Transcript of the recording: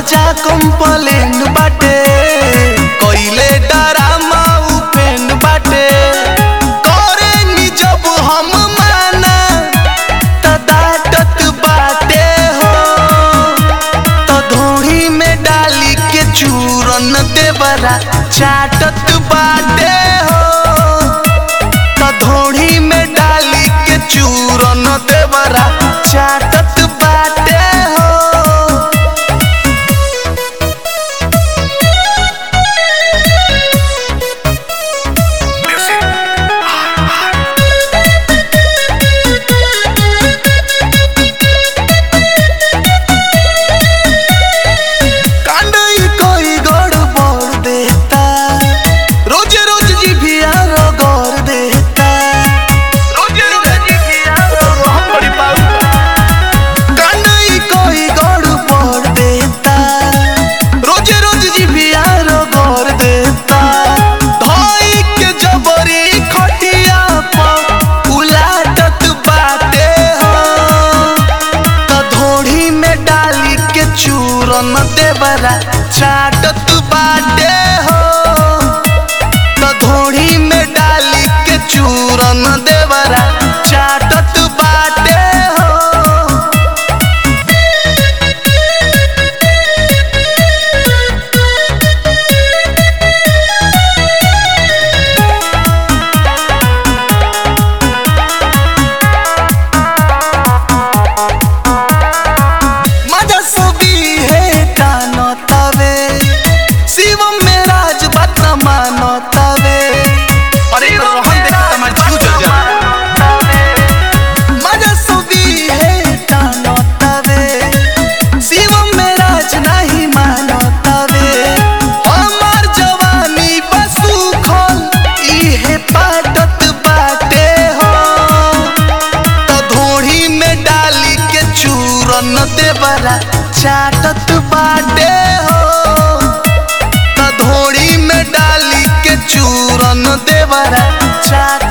राजा complain बाटे कइले drama उपेन बाटे करे नी जब हम माना त डांटत बाटे हो त धोड़ी में डाली के चूरन देवरा चाटत बाटे हो त धोड़ी में डाली के चूरन देवरा चाटत बाटे हो कांडई कोई गड़बड़ देता रोज रोज जीभिया रगड़ देता रोज रोज जीभिया हम बड़ी पाऊ कांडई कोई गड़बड़ देता रोज रोज जीभिया रगड़ देता धोई के जबरी खटिया पर उलाटत बाटे हो त धोड़ी में डाली के चूरन देवरा चाटत बाटे हो त धोड़ी में डाली के चूरन देवरा चाटत बाटे हो मजा सुबी है कानो तवे शिवम में राज बात न मानो तवे अरे रोहन देख तमार जीव जल जा मजा सुबी है कानो तवे शिवम में राज नहीं मानो तवे हमार जवानी बसु खोल इहे पाटत बाटे हो त धोड़ी में डाली के चूरन देवरा चाटत बाटे हो त धोड़ी में डाली के चूरन देवरा चाट